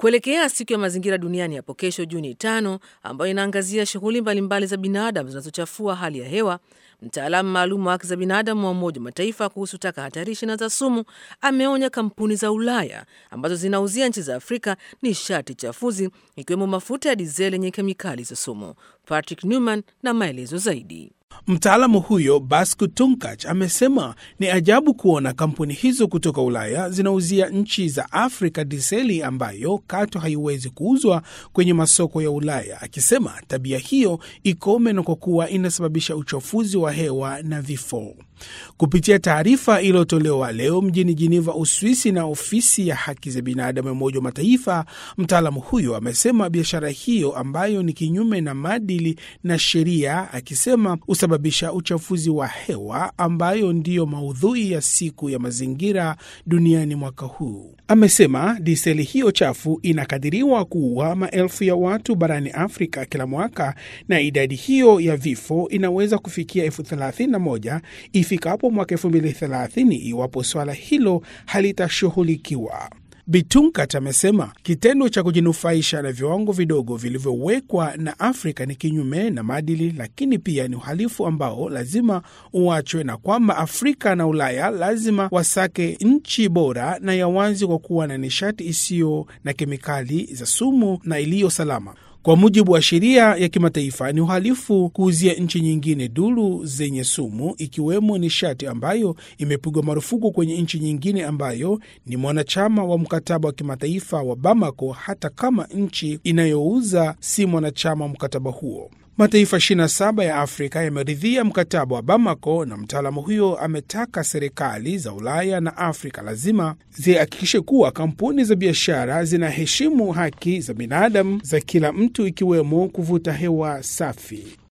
Kuelekea siku ya mazingira duniani hapo kesho Juni tano, ambayo inaangazia shughuli mbalimbali za binadamu zinazochafua hali ya hewa, mtaalamu maalum wa haki za binadamu wa Umoja wa Mataifa kuhusu taka hatarishi na za sumu ameonya kampuni za Ulaya ambazo zinauzia nchi za Afrika nishati chafuzi ikiwemo mafuta ya dizeli yenye kemikali za sumu. Patrick Newman na maelezo zaidi. Mtaalamu huyo Basku Tunkach amesema ni ajabu kuona kampuni hizo kutoka Ulaya zinauzia nchi za Afrika diseli ambayo kato haiwezi kuuzwa kwenye masoko ya Ulaya, akisema tabia hiyo ikome na kwa kuwa inasababisha uchafuzi wa hewa na vifo. Kupitia taarifa iliyotolewa leo mjini Jiniva, Uswisi, na ofisi ya haki za binadamu ya Umoja wa Mataifa, mtaalamu huyo amesema biashara hiyo ambayo ni kinyume na maadili na sheria, akisema husababisha uchafuzi wa hewa ambayo ndiyo maudhui ya siku ya mazingira duniani mwaka huu. Amesema diseli hiyo chafu inakadiriwa kuua maelfu ya watu barani Afrika kila mwaka na idadi hiyo ya vifo inaweza kufikia elfu thelathini na moja ifikapo mwaka elfu mbili thelathini iwapo swala hilo halitashughulikiwa. Bitunkat amesema kitendo cha kujinufaisha na viwango vidogo vilivyowekwa na Afrika ni kinyume na maadili, lakini pia ni uhalifu ambao lazima uachwe, na kwamba Afrika na Ulaya lazima wasake nchi bora na ya wazi kwa kuwa na nishati isiyo na kemikali za sumu na iliyo salama. Kwa mujibu wa sheria ya kimataifa ni uhalifu kuuzia nchi nyingine duru zenye sumu, ikiwemo nishati ambayo imepigwa marufuku kwenye nchi nyingine ambayo ni mwanachama wa mkataba wa kimataifa wa Bamako, hata kama nchi inayouza si mwanachama wa mkataba huo. Mataifa 27 ya Afrika yameridhia mkataba wa Bamako, na mtaalamu huyo ametaka serikali za Ulaya na Afrika lazima zihakikishe kuwa kampuni za biashara zinaheshimu haki za binadamu za kila mtu, ikiwemo kuvuta hewa safi.